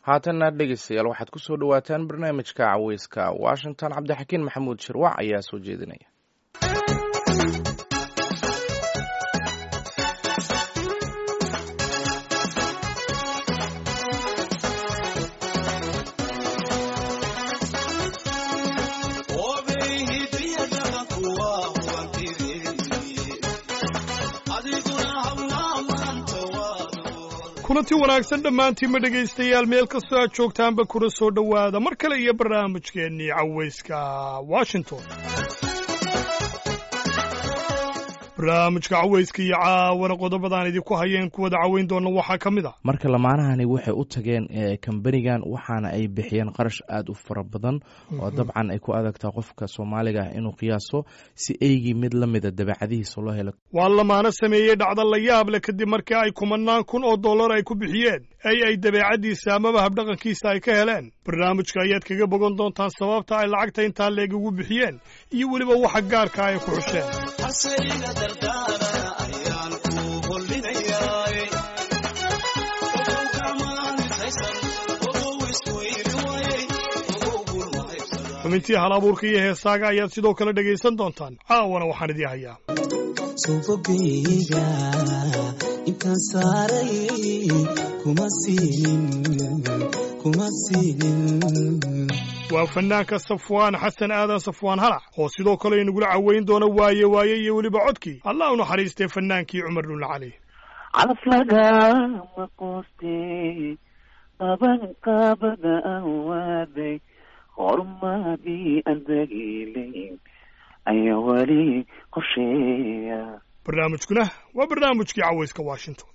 haatanna dhegeystayaal waxaad ku soo dhowaataan barnaamijka caweyska washington cabdixakiin maxamuud shirwac ayaa soo jeedinaya kulanti wanaagsan dhammaantiinma dhegaystayaal meel kastoo aad joogtaanba kuna soo dhowaada mar kale iyo barnaamijkeennii caweyska washington barnaamijka caweyska iyo caawana qodobadaan idinku hayeen kuwada caweyn doona waxaa ka mid a marka lamaanahani waxay u tageen kambanigan waxaana ay bixiyeen qarash aad u fara badan oo dabcan ay ku adagtaa qofka soomaaliga ah inuu qiyaaso si eygii mid la mida dabeecadihiisa loo helo waa lamaano sameeyey dhacda la yaab leh kadib markii ay kumanaan kun oo dollar ay ku bixiyeen ay ay dabeecaddiisa amaba habdhaqankiisa ay ka heleen barnaamijka ayaad kaga bogan doontaan sababta ay lacagta intaa leeg ugu bixiyeen iyo weliba waxa gaarka ay ku xusheen xubintii hal abuurka iyo heesaaga ayaad sidoo kale dhegaysan doontaan caawana waxaan idii hayaa suufogeyga intaan saaray kuma siinin kuma siinin waa fanaanka safwaan xasan aadan safwaan halac oo sidoo kale inagula caweyn doona waaye waaye iyo weliba codkii allah u naxariistay fanaankii cumar dhulle cali calaf lagama quustee qaban qaabada aan waaday horumadii aan dagiilayn ayaa weli qorsheeya barnaamijkuna waa barnaamijkii caweyska washington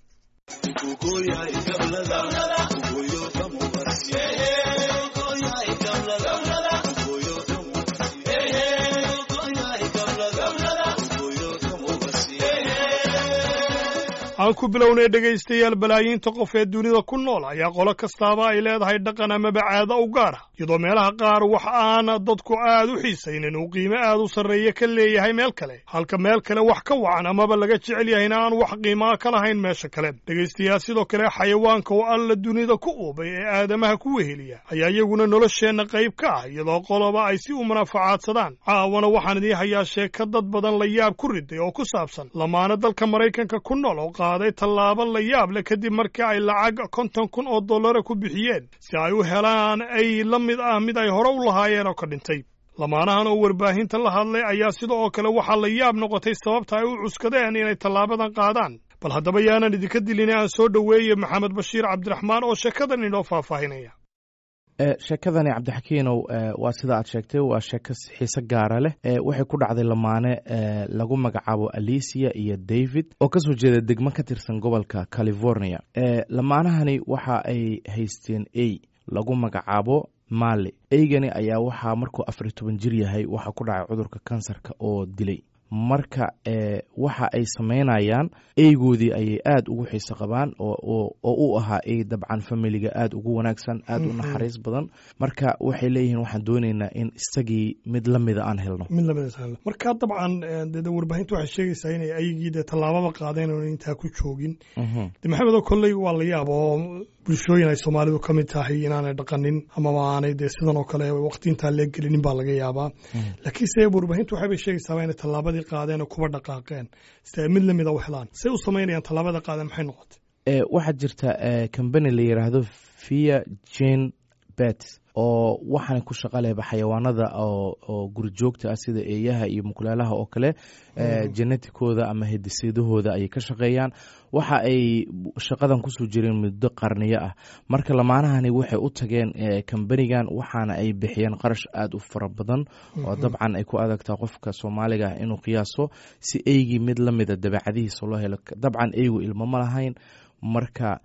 aan ku bilownay dhegaystayaal balaayiinta qof ee dunida ku nool ayaa qolo kastaaba ay leedahay dhaqan amaba caado u gaar ah iyadoo meelaha qaar wax aana dadku aad u xiisaynin uu qiimo aad u sarreeya ka leeyahay meel kale halka meel kale wax ka wacan amaba laga jecel yahayna aan wax qiimaa ka lahayn meesha kale dhegaystayaal sidoo kale xayawaanka oo alla dunida ku uubay ee aadamaha ku weheliya ayaa iyaguna nolosheenna qayb ka ah iyadoo qoloba ay si u munaafacaadsadaan caawana waxaan idii hayaa sheeka dad badan la yaab ku riday oo ku saabsan lamaano dalka maraykanka ku nool oo qaaday tallaabo la yaab leh kadib markii ay lacag konton kun oo dollara ku bixiyeen si ay u helaan ay la mid ah mid ay hore u lahaayeen oo ka dhintay lamaanahan oo warbaahinta la hadlay ayaa sida oo kale waxaa la yaab noqotay sababta ay u cuskadeen inay tallaabadan qaadaan bal haddaba yaanan idinka dilin aan soo dhoweeye maxamed bashiir cabdiraxmaan oo sheekadan inoo faahfaahinaya sheekadani cabdixakiinow waa sida aad sheegtay waa sheeko xiise gaara leh waxay ku dhacday lamaane lagu magacaabo alicia iyo david oo kasoo jeeda degmo ka tirsan gobolka california lamaanahani waxa ay haysteen ey lagu magacaabo mali eygani ayaa waxaa markuu afar iyo toban jir yahay waxaa ku dhacay cudurka kansarka oo dilay marka waxa ay samaynayaan eygoodii ayay aad ugu xiiso qabaan oo u ahaa ey dabcan familiga aad ugu wanaagsan aad u naxariis badan marka waxay leeyihiin waxaan dooneynaa in isagii mid lamida aan helno mid lamid marka dabcan de warbaahinta waxay sheegaysaa inay ayagii dee tallaababa qaadeen oon intaa ku joogin de maxamed oo kolley waa la yaab oo bulshooyin ay soomaalidu ka mid tahay inaanay dhaqanin amaba aanay dee sidan oo kale waqti intaa lee gelinin baa laga yaabaa laakiinse warbaahintu waxaybay sheegaysaaba inay tallaabadii qaadeen oo kuba dhaqaaqeen si ay mid lamida u helaan say u samaynayaan tallaabada qaadeen maxay noqotay waxaa jirta combany la yidhaahdo via jane bet oo waxaana ku shaqa lehba xayawaanada oo gurijoogta ah sida eeyaha iyo mukulaalaha oo kale geneticooda ama hediseedahooda ayay ka shaqeeyaan waxa ay shaqadan kusoo jireen muddo qarniyo ah marka lamaanahani waxay u tageen kambanigan waxaana ay bixiyeen qarash aad u fara badan oo dabcan ay ku adagtaa qofka soomaaliga ah inuu qiyaaso si eygii mid la mida dabeecadihiisa loo helo dabcan eygu ilmo ma lahayn marka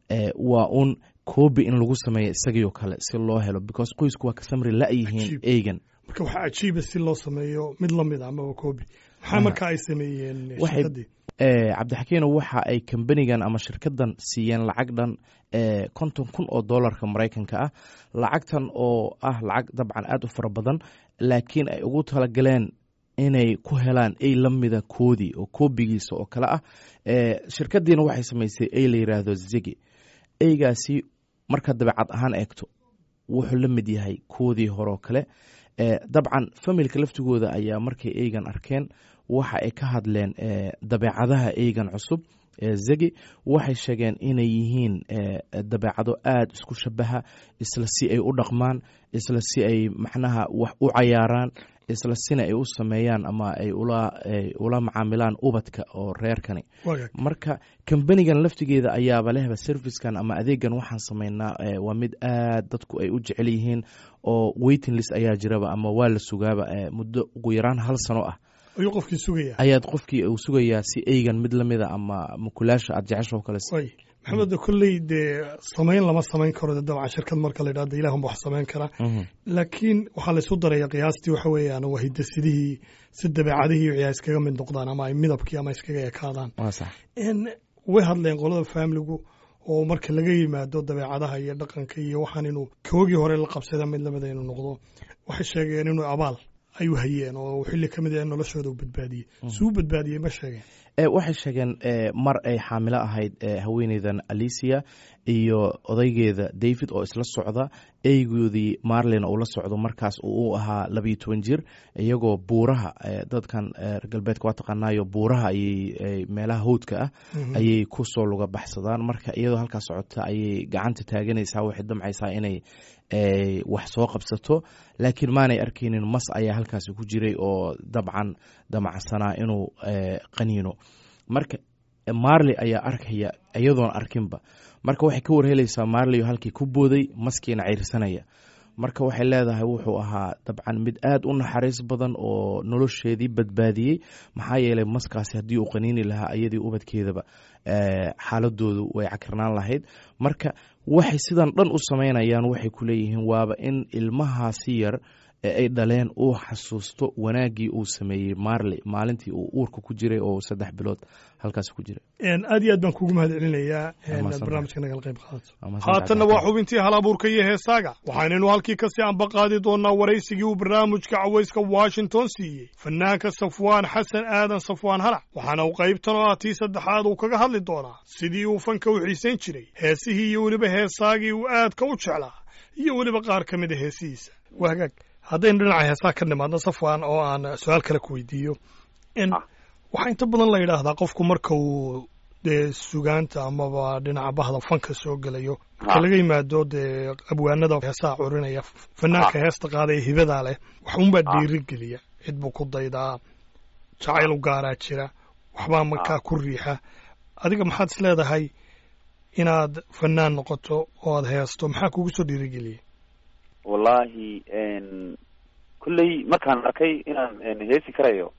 waa un koobi in lagu sameeyo isagii oo kale si loo helo because qoysku waa ka samri la-yihiin eygan marka waxaa cajiiba si loo sameeyo mid lamid a amaba koobi maxaa marka ay sameeyeen shirkadii cabdixakiino waxa ay kambanigan ama shirkadan siiyeen lacag dhan konton kun oo dollarka maraykanka ah lacagtan oo ah lacag dabcan aad u fara badan laakiin ay ugu talagaleen inay ku helaan ey la mida koodii oo koobigiisa oo kale ah shirkadiina waxay samaysay ey la yiraahdo zigi eygaasi marka dabeecad ahaan eegto wuxuu la mid yahay kuwadii horeo kale dabcan familka laftigooda ayaa markay eygan arkeen waxa ay ka hadleen dabeecadaha eygan cusub zegi waxay sheegeen inay yihiin dabeecado aada isku shabaha isla si ay u dhaqmaan isla si ay macnaha wax u cayaaraan isla sina ay u sameeyaan ama ay ula macaamilaan ubadka oo reerkani marka kambanigan laftigeeda ayaaba lehba servicekan ama adeegan waxaan sameynaa waa mid aad dadku ay u jecel yihiin oo waiting list ayaa jiraba ama waa la sugaaba muddo ugu yaraan hal sano ah ayuu qofkii sugaya ayaad qofkii uu sugayaa si eygan mid lamida ama mukulaasha aad jecesha oo kale maxamed kolley dee samayn lama samayn karo dabcan shirkad marka la yidhahdo ilahunba wax samayn kara laakiin waxaa laysu daraya qiyaastii waxa weeyaan waa hidasidihii si dabeecadihii wixii ay iskaga mid noqdaan ama ay midabkii ama iskaga ekaadaan way hadleen qolada faamiligu oo marka laga yimaado dabeecadaha iyo dhaqanka iyo waxaan inuu koogii hore la qabsada mid lamida inuu noqdo waxay sheegeen inuu abaal ay u hayeen oo xilli ka mid ah noloshooda u badbaadiyey suu badbaadiyey ma sheegeen waxay sheegeen mar ay xaamilo ahayd haweeneydan alicia iyo odaygeeda david oo isla socda eygoodii marlin uu la socdo markaas uu ahaa labayo toban jir iyagoo buuraha dadkan reer galbeedka waa taqaanaayo buuraha ayay meelaha howdka ah ayay kusoo luga baxsadaan marka iyadoo halkaas socota ayay gacanta taaganaysaa waxay damcaysaa inay wax soo qabsato laakiin maanay arkeynin mas ayaa halkaasi ku jiray oo dabcan damacsanaa inuu qaniino marka marley ayaa arkaya iyadoon arkinba marka waxay ka warhelaysaa marley halkii ku booday maskiina ciirsanaya marka waxay leedahay wuxuu ahaa dabcan mid aad u naxariis badan oo nolosheedii badbaadiyey maxaa yeelay maskaasi haddii uu qaniini lahaa iyadii ubadkeedaba xaaladoodu way cakirnaan lahayd marka waxay sidan dhan u samaynayaan waxay ku leeyihiin waaba in ilmahaasi yar ee ay dhaleen uu xasuusto wanaaggii uu sameeyey marley maalintii uu uurka ku jiray oo saddex bilood halkaas ku jiray aad iyo aad baan kuugu mahad celinayaa barnaamijka nagala qayb qaadato haatanna waa xubintii hal abuurka iyo heesaaga waxaanaynu halkii kasii ambaqaadi doonaa waraysigii uu barnaamijka cawayska washington siiyey fanaanka safwaan xasan aadan safwaan halac waxaana uu qaybtan oo ah tii saddexaad uu kaga hadli doonaa sidii uu fanka u xiisayn jiray heesihii iyo weliba heesaagii uu aadka u jeclaa iyo weliba qaar ka mid a heesihiisa waa hagaag haddaynu dhinaca heesaa ka nimaadno safwan oo aan su-aal kale ku weydiiyo waxaa inta badan la yidhaahdaa qofku marka uu dee sugaanta amaba dhinaca bahda fanka soo gelayo marka laga yimaado dee abwaanada heesaha curinaya fanaanka heesta qaadaya hibadaa leh wax unbaa dhiirigeliya cid buu ku daydaa jacayl u gaaraa jira waxbaa markaa ku riixa adiga maxaad is leedahay inaad fanaan noqoto oo aad heesto maxaa kugu soo dhiirigeliyay wallahi kulley markaan arkay inaan heesi karayo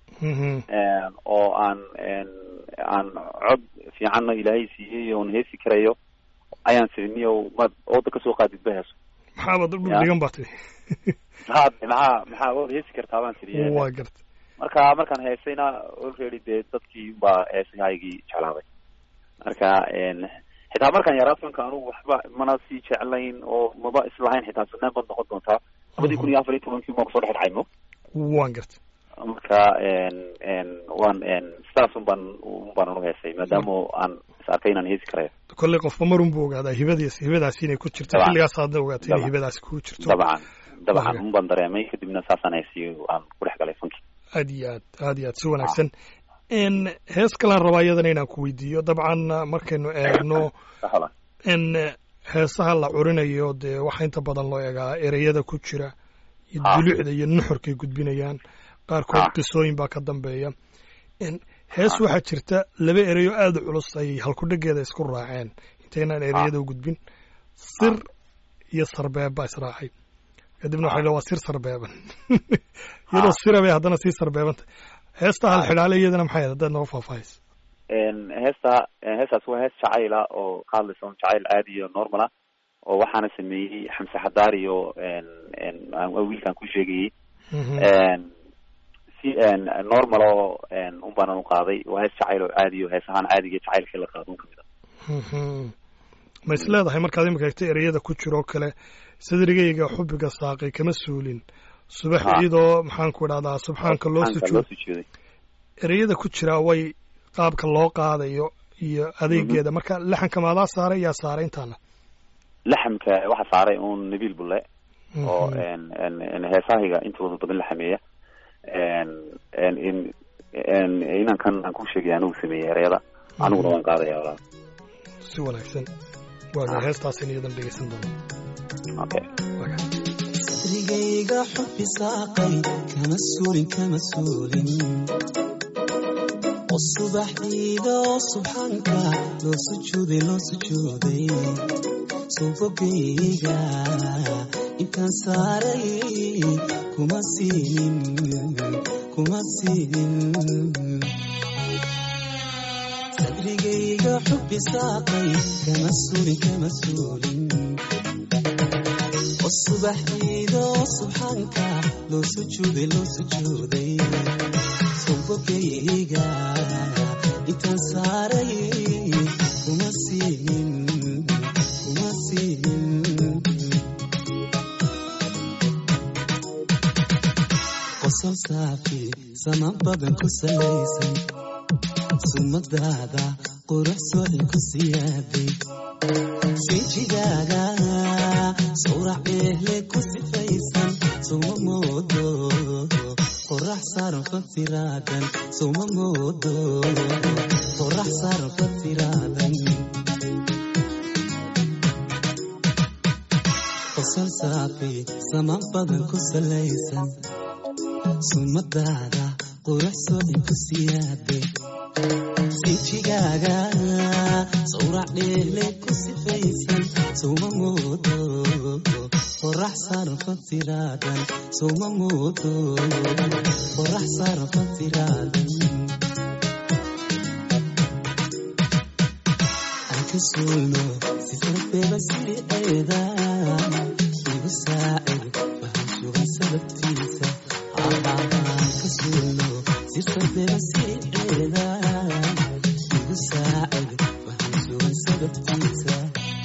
oo aan aan cod fiicanna ilaahay siiyey oon heesi karayo ayaan siniyo maad ooda kasoo qaadid ba heeso maxaabad dhigan baa tiri had maxaa maxaa ood heesi kartaa baan tiri waa garta marka markaan heesayna already dee dadkii baa heesahaygii jeclaaday marka xitaa markaan yaraa fanka anugu waxba mana sii jeclayn oo maba islahayn xitaa sanaan baad noqon doontaa labadii kun iyo afar iyo tobankii maa kusoo dhex dhacaymo waan garta marka waan sidaas un baan un baan anu heesay maadaama aan is arkay inaan heesi karayo kolley qofba marun buu ogaadaa hibadiis hibadaasi inay ku jirto xilligaas aadna ogaatay inay hibadaasi ku jirto dabcan dabcan un baan dareemay kadibna saasaan heesiy aan ku dhex galay fanki aad iyo aad aad iyo aad si wanaagsan hees kalaan rabaa iyadana inaan ku weydiiyo dabcan markaynu eegno in heesaha la curinayo dee waxaa inta badan loo eegaa ereyada ku jira iyo dulucda iyo nuxurkay gudbinayaan qaarkood qisooyin baa ka dambeeya hees waxaa jirta laba ereyo aada u culus ay halkudhegeeda isku raaceen intaynaan ereyada u gudbin sir iyo sarbeeb baa israacay kadibna waxay le waa sir sarbeeban iyadoo sira bay haddana sii sarbeebanta heesta hal xidhaale iyadana maxay haddaad nooga faahfaahaysa heesta heestaas waa hees jacayla oo ka hadlaysa un jacayl caadi iyo normal ah oo waxaana sameeyey xamse xadaar iyo wiilkaan ku sheegayey si normal oo un baanan u qaaday waa hees jacayl oo caadi o hees ahaan caadiga jacaylkii la qaado un kamid a ma is leedahay markaad imika egta ereyada ku jiro oo kale sadrigayga xubiga saaqay kama suulin subax iyadoo maxaan ku idhahdaa subxaanka loo sujuuday ereyada ku jira way qaabka loo qaadayo iyo adeegeeda marka laxanka maadaa saaray yaa saaray intaana laxamka waxa saaray un nabiil bulle oo n n n heesahayga intooda badan la xameeya n n in n inankan aan ku sheegay anigu sameeyey ereyada aniguna waan qaadaya walaal si wanaagsan waaga heestaasin iyadan dhegeysan doono okay waaga sadrigayga xubbi saaqay kama suulin kama suulin oo subaxdiida oo subxaanka loo sujuuday loo sujuuday subogayga intaan saaray kuma siinin kuma siinin sadrigayga xubbi saaqay kama suulin kama suulin oo subaxdiida oo subxaanka loo sujuuday loo sujuuday subogayga intaan saaray kuma siinin kuma siinin qosol saafi saman badan ku salaysan sumadaada qurux socon ku siyaaday sinjigaaga sawrac ehle ku sifaysan suma moodo qorax saaran fatiraadan suma moodo qorax saaran fatiraadan qosol saafi saman badan ku salaysan sumadaada qurux socon ku siyaaday sinjigaaga sawrac dheehle ku sifaysan suma moodo qorax saaran fatiraadan suma moodo qorax saaran fatiraadan aan ka suulno si sarbeeba siriceeda igu saacid waxaan sugan sababtiisa aan ka suulno si sarbeeba siriceeda igu saacid waxaan sugan sababtiisa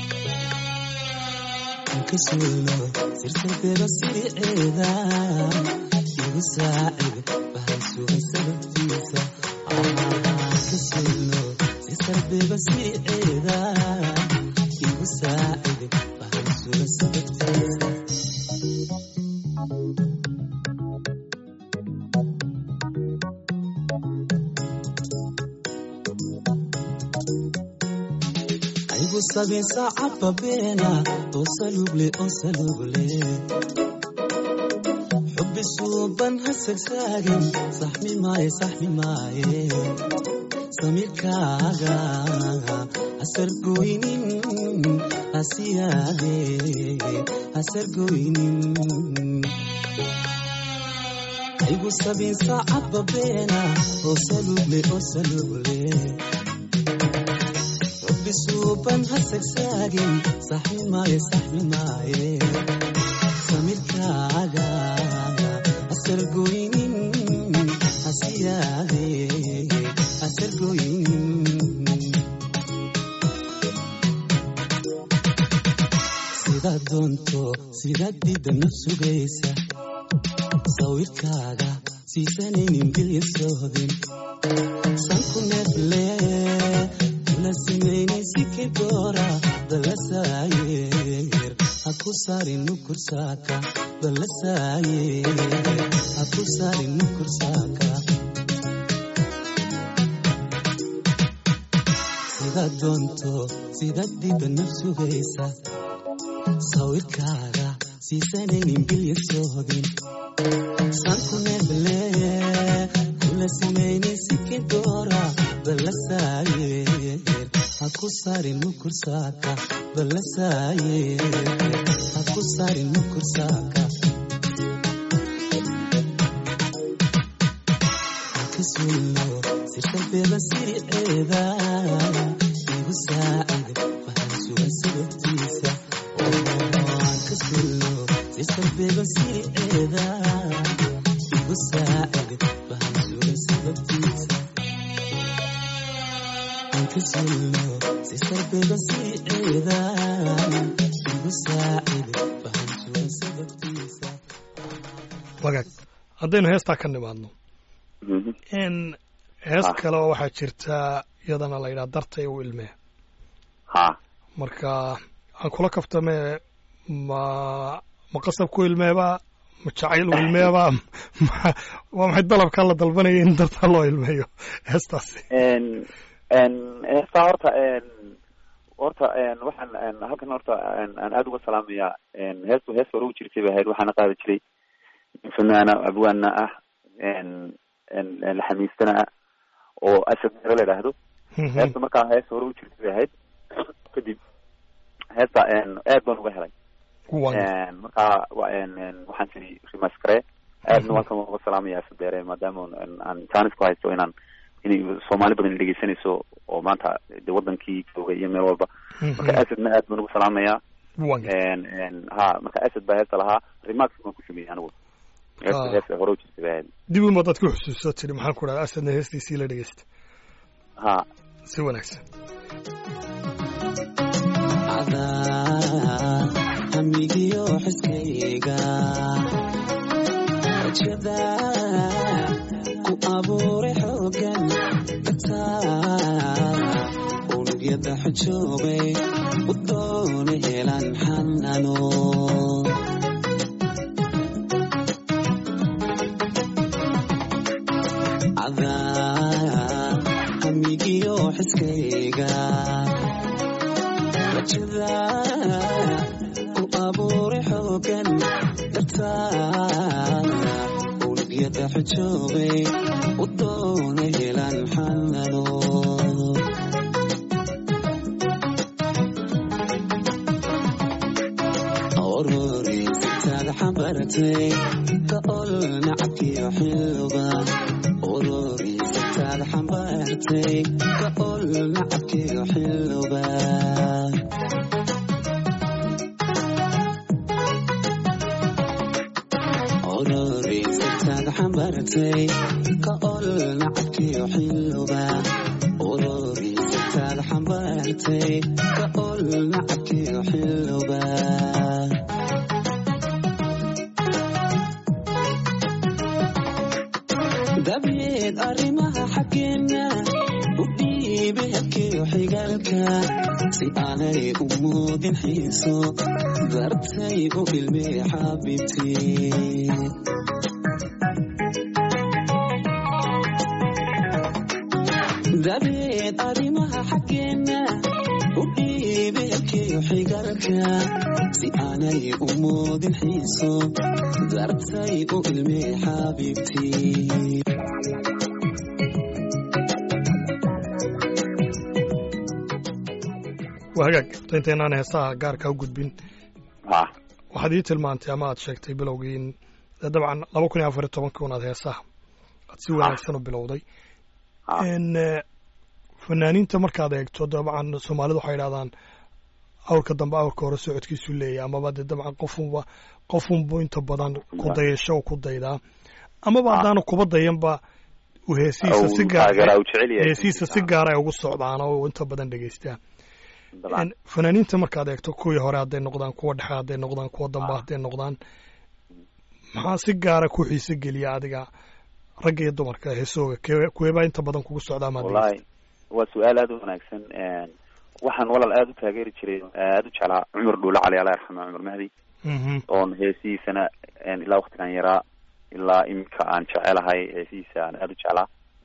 ka suulno sirtarteeda siriceeda igu saacid waxaan sugan sababtiisa ka suulno sirtarteeda siriceeda igu saacid waxaan sugan sababtiisa aygu sabin saacadba beena oo saluuble oo saluuble xubbi suuban ha sagsaagin saxmi maaye saxmi maaye samiirkaaga hasargoynin hasiyaade hasargoynin aygu sabin saacadba beena oo saluuble oo saluuble suuban ha sagsaagin saxmi maaye saxmi maaye samirkaaga hasargoynin hasiyaade hasargoynin sidaad doonto sidaad dida naf sugaysa sawirkaaga siisanaynin bilya sohdin sanku neefle lasimeynisikidora dalasayer haku sarin nukursaka dalasayer haku sarin nukursaka sidaad doonto sidaad diba naf sugaysa sawirkaaga siisanaynin bilya sohdin sanku neefle kula simeynisikidora dalasayer haku sarin nukursaka dalasayer haku sarin nukursaka haka suulno sirtalbeeda siriceeda igu saacid waxaan sugan sababtiisa ka suulno sirtalbeeda siriceeda igu saacid waxaan sugan sababtiisa ka suulno si sarbeeba siriceeda igu saacid waxaan sugan sababtiisa wagaag haddaynu heestaa ka nimaadno n hees Ah. kale oo waxaa jirta iyadana la yidhaha dartay u ilmee ha marka aan kula kaftame ma ma qasab ku ilmeebaa ma jacayl u ilmeebaa ma waa maxay dalabkaa la dalbanaya in dartaa loo ilmeeyo heestaasi heestaa horta horta waxaan halkan horta aan aada uga salaamayaa heestu hees hore u jirtay bay ahayd waxaana qaadi jiray nin fanaana abwaana ah laxamiistana ah oo asad mero la idhaahdo heesta markaa hees hore u jirtay bay ahayd kadib heesta aad baan uga helay markaa waxaan tiri rimaskare aadna waan kan uga salaamaya asadeere maadaama aan jaanis ku haysto inaan inay soomaali badan dhegeysanayso oo maanta de wadankii jooga iyo meel walba marka asadna aad baan uga salaamayaa ha marka asad baa heesta lahaa rimax baan ku sameeyey anigu heesta heesta hore u jirtay bay ahayd dib uma dad ku xusuuso tiri maxaan ku dhaha asadna heestiisii la dhegeysta ha si wanaagsan hamigiyo xiskayga rajada ku abuuray xoogan dataa unugyada xujoobay u doona helan xanano hamigiyo xiskayga rajada ku abuuray xoogan dartaa unugyada xujoobay u doona helan xanano orori sitaad xambaratay ka ol nacabkiyo xilba orori sitaad xambaartay ka ol nacabkiyo xilba orori sitaad xambaartay ka ol nacabkiyo xilba orori sitaad xambaartay ka ol nacabkiyo xilba dabeed arrimaha xaggeena u dhiibe habkiyo xigaalka si aanay u muudin xiiso dartay u ilmee xaabibtii dabeed arrimaha xaggeena u dhiibe habkiyo xigaalka si aanay u muudin xiiso dartay u ilmee xaabibtii waa hagaag horta intaynaan heesaha gaarka u gudbin ha waxaad ii tilmaantay ama aad sheegtay bilowgii in dee dabcan laba kun iyo afar iyo tobankii unaad heesaha aad si wanaagsan u bilowday ha n fanaaniinta markaad eegto dabcan soomaalidu waxay idhahdaan awrka dambe awrka hore socodkiisu leeyahy amaba dee dabcan qofunba qofunbu inta badan ku dayasho ku daydaa amaba haddaana kuba dayanba uu heesihiisa si gaar taageeraa u jecel yahay heesihiisa si gaara ay ugu socdaan oo inta badan dhegeystaan dabcan fanaaniinta markaad eegto kuwii hore hadday noqdaan kuwa dhexe hadday noqdaan kuwa dambe hadday noqdaan maxaa si gaara ku xiise geliya adiga ragga iyo dumarka heesooga kee kuweebaa inta badan kugu socdaa maad wallahi waa su-aal aada u wanaagsan waxaan walaal aada u taageeri jiray aada u jeclaa cumar dhuule cali allah yarxama cumar mahdi mhm oon heesihiisana ilaa waktigan yaraa ilaa iminka aan jecelahay heesihiisa aan aada u jeclaa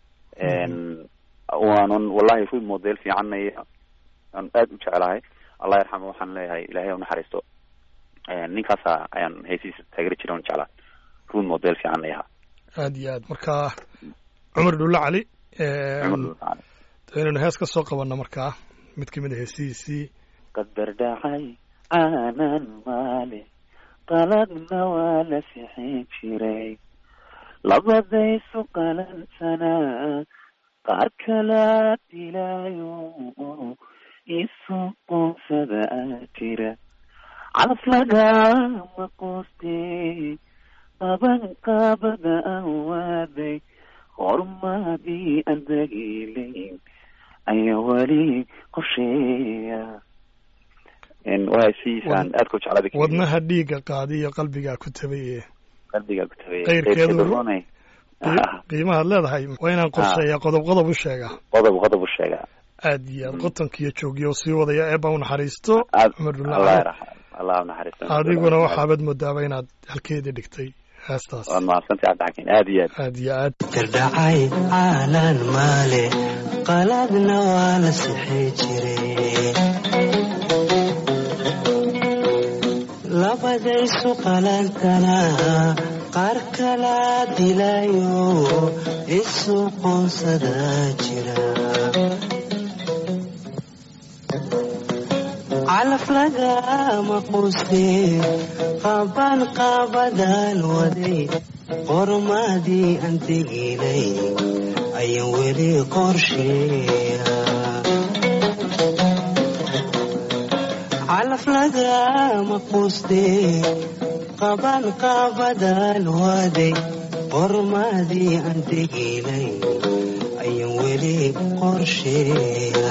waanan wallahi rul model fiicanaya aan aada u jecelahay allah yarxama waxaan leeyahay ilahay ha u naxariisto ninkaasa ayaan heesihiisa taageeri jiray oon jeclaa rul model fiican ayaha aad iyo aad marka cumar dhulle cali cumar dhuule cali inaynu hees ka soo qabanno markaa mid ka mid a heesihiisii qadar dhacay aanan maale qaladna waa la sixin jiray labadaysu qalansanaa qaar kalaa dilaayo isu qoonsada aa jira calaf lagama qoostee qaban qaabada aan waaday horumaadii aan dagiilayn ayaa weli qorsheeya waa hesiisaan aadka u jeclada wadnaha dhiigga qaadi iyo qalbigaa ku tabaye qalbigaa ku tabay Qayrkeedu- runay qiimahaad leedahay waa inaan qorsheeyaa qodob qodob u sheegaa qodob qodob u sheegaa aad iyo aad qotonkiiyo joogiyo sii wadaya eebba u naxariisto cumar allah dhulla yarxam allah naxariisto adiguna waxaabad moodaaba inaad halkeedii dhigtay heestaas waad mahadsantahay cabdixakiin aad iyo aad aad iyo aad kardhacay caalan maale qaladna waa la sixi jiray labadaysu qalantana qaar kala dilayo isu qoonsada jira calaf lagama quuste qaban qaabadaan waday qormadii aan teginay ayaan weli qorsheeya calaf lagama quuste qaban qaabadaan waday qormadii aan teginay ayaan weli qorsheeya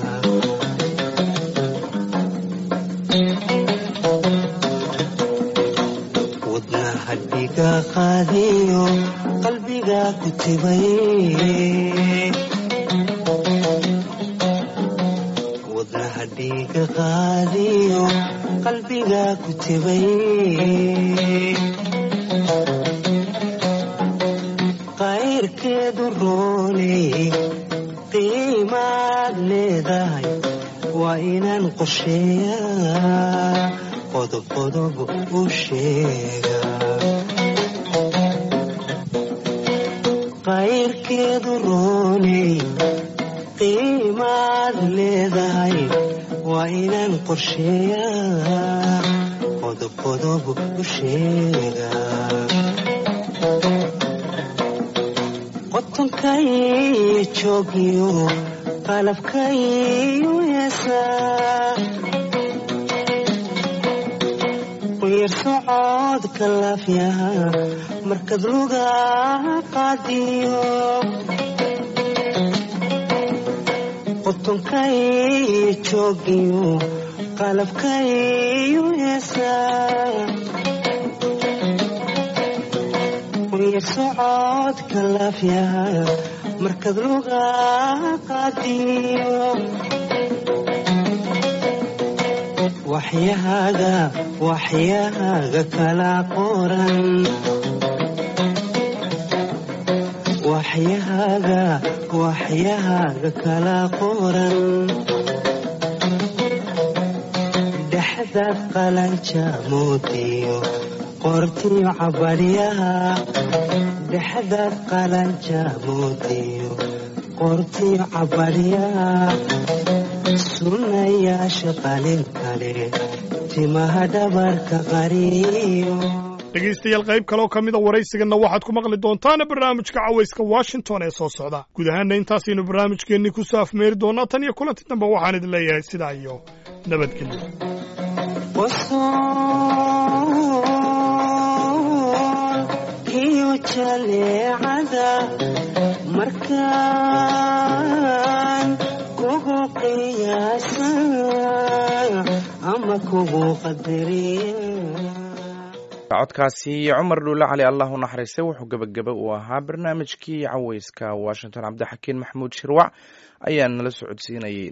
wadna hadhiga qaadiyo qalbiga ku tibay wadna hadhiga qaadiyo qalbiga ku tibay qayrkeedu rooney qiimaad leedahay waa inaan qorsheeyaa qodob qodob u sheega qayrkeedu rooney qiimaad leedahay waa inaan qorsheeyaa qodob qodob u sheega qotonkaiyo joogiyo qalabkaiyo heesaa quyar socodka laafyaha markad luga qaadiyo qotonkaiyo joogiyo qalabkaiyo heesaa quyar socodka laafyaha markad luga qaadiyo waxyahaaga waxyahaaga kala qoran waxyahaaga waxyahaaga kala qoran dhexdaad qalanja moodiyo qortiyo cabadhyaha dhexdaad qalanja moodiyo qortiyo cabadhyaha sunnayaasha qalin kale timaha dhabarka qariyo dhegaystayaal qayb kaleoo ka mida waraysiganna waxaad ku maqli doontaana barnaamijka cawayska washington ee soo socda guud ahaanna intaasaynu barnaamijkeennii ku soo afmeeri doonaa tan iyo kulanti dambe waxaan idin leeyahay sidaa iyo nabadgelyo qosool iyo jaleecada markaan kugu qiyaasa ama kugu qadariya codkaasi cumar dhuule cali allah u naxariistay wuxuu gebagaba uu ahaa barnaamijkii caweyska washington cabdixakiin maxamuud shirwac ayaa nala socodsiinayay